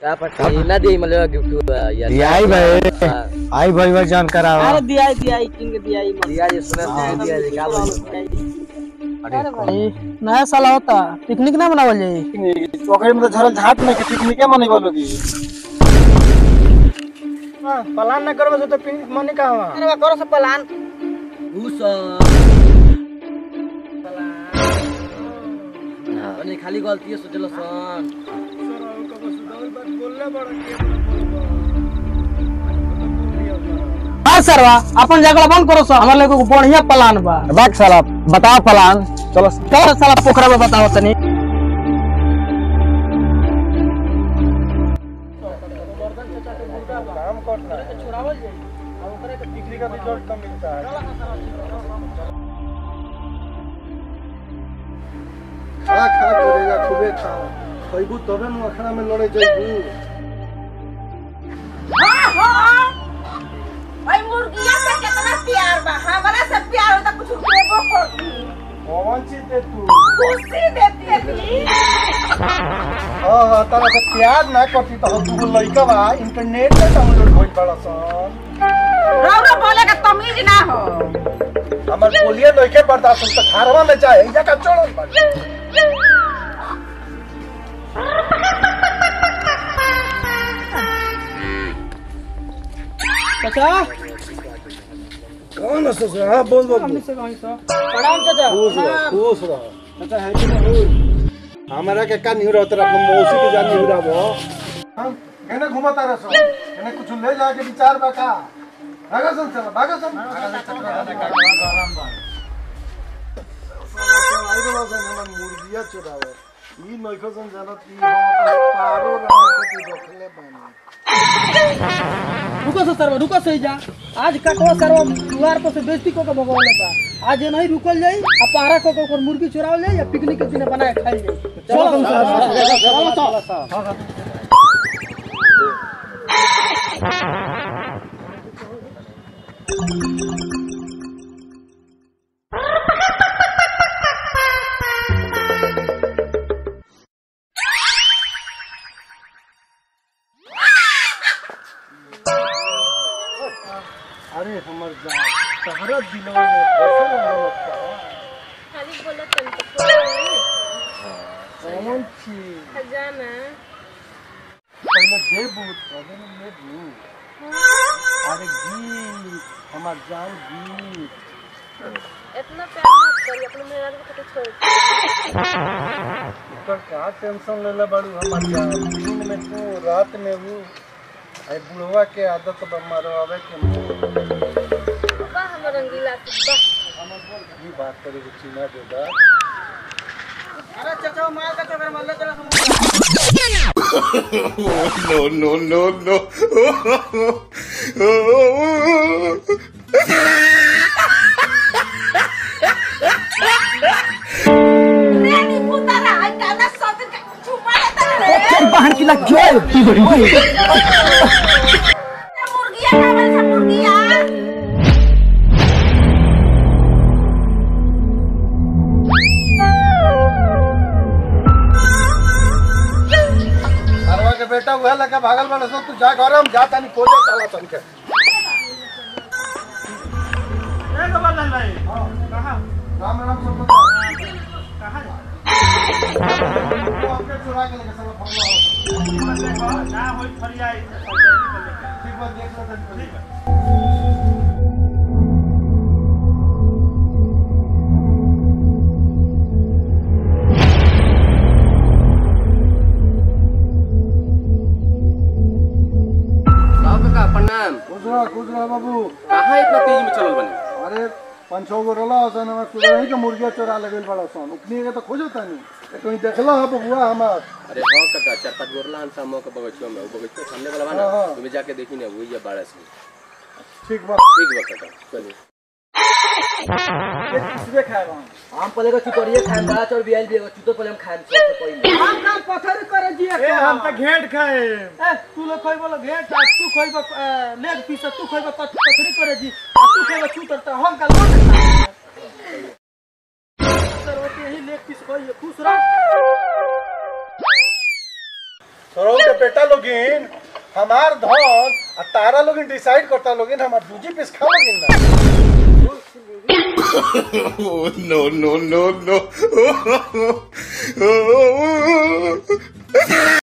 का पट्टी ना दी मतलब गिफ्ट यार दियाई भाई आई भाई भाई जान करावा अरे दिया दिया किंग दिया दिया जी सुना दिया जी का बोल अरे भाई नया साल होता पिकनिक ना मनावल जाई ओकरे में तो झरल झाट में के पिकनिक मने बोलोगी हां प्लान ना करबे तो पिकनिक मने कहवा अरे करो सब प्लान घूस नहीं खाली गलती है सोचलो सन हां सरवा अपन जगह बंद करो सर हमारे लोग बढ़िया प्लान बा बाक साला बताओ प्लान चलो चलो साला पोखरा में बताओ तनी काम करना है अब ओकरे के पिकनिक का रिजल्ट कम मिलता है खा खा करेगा खूबे खा खइबू तबे न अखड़ा में लड़े जइबू भाई मुर्गिया से कितना प्यार बा हमारा से प्यार होता कुछ देबो करती कौन चीज दे तू खुशी देती है दी हां हां तारा से प्यार ना करती तो तू लइका बा इंटरनेट पे डाउनलोड होई बड़ा सन रौरा बोले का तमीज ना हो हमर बोलिए लइके बर्दाश्त तो घरवा में चाहे इजा का चोड़ल बा चाचा कौन है ससुर हां बोल बोल हमने से कहीं सो प्रणाम चाचा खुश रह खुश रह अच्छा है कि नहीं हमारा के का नहीं रहत रहा मौसी के जान नहीं रहा हम कहने घुमाता रह सो कहने कुछ ले जाके विचार बा का भागा सन चल भागा सन आई बड़ा सन हमर मुर्गिया चुरावे ई नइखो सन जानत ई हम अपन पारो रहे खातिर रखले बानी रुको सो सरवा रुको सही जा आज का को सरवा दुआर पर से बेइज्जती को के भगवान बा आज ये नहीं रुकल जाई आ पारा को को मुर्गी चुराव ले या पिकनिक के दिन बना के खाई जाई चलो चलो चलो अरे हमर जान तहरा दिलवा में फसल रहत खाली बोले तन तो कौन छी खजाना पहले देबू तबे न लेबू अरे गीत हमार जान गीत इतना प्यार मत करी अपने मेरा को तो छोड़ ऊपर का टेंशन लेले बाड़ू हमार जान दिन में तू रात में हूँ आई बुढ़वा के आदत बा मारवावे के मुंह बा हम रंगीला बा ये बात करे के चीना देगा अरे चाचा मार का चक्कर मार ले चला रेडी पुतारा आई दादा सब दिन का छुपा लेता रे बाहर की लग गया मुर्गिया का हमारे सब मुर्गिया अरवा के बेटा वह लगा भागल बड़ा सो तू जा घर हम जाता नहीं खोजे चला तन के राम राम सब बता कहां हमके चुरा के लेके चला फरवा ठीक बात देख लो तन साहब का प्रणाम खुश रह खुश रह बाबू कहाँ इतना तेजी में चलल बने अरे पाँच छः गो रला सन हमार सुबह ही के मुर्गिया चोरा लगल बड़ा सन उतनी के तो खोजो तानी तो कहीं देखला है बबुआ हमार अरे हाँ काका चार पाँच गोरला हम सामने के बगीचो में वो बगीचो सामने वाला बा हाँ, हाँ। ना तुम्हें जाके देखी ना वही है बारह से ठीक बा ठीक बा काका चलिए किसबे खाएगा हम पहले का चुतरिए खाएं बड़ा चौर बियाल भी चुतो पहले हम खाएं सबसे पहले हम काम पत्थर करे जी ए हम तो घेट खाए ए तू लोग खोई बोलो घेट आ तू खोई बो लेग पीस तू खोई बो पत्थरी करे जी आ तू खोई बो छूतर त हम का लोट सर वो यही लेग पीस खोई खुश रह सरो के बेटा लोगिन हमार धन आ तारा लोगिन डिसाइड करता लोगिन हमार दूजी पीस खा लोगिन ना Oh, no, no, no, no.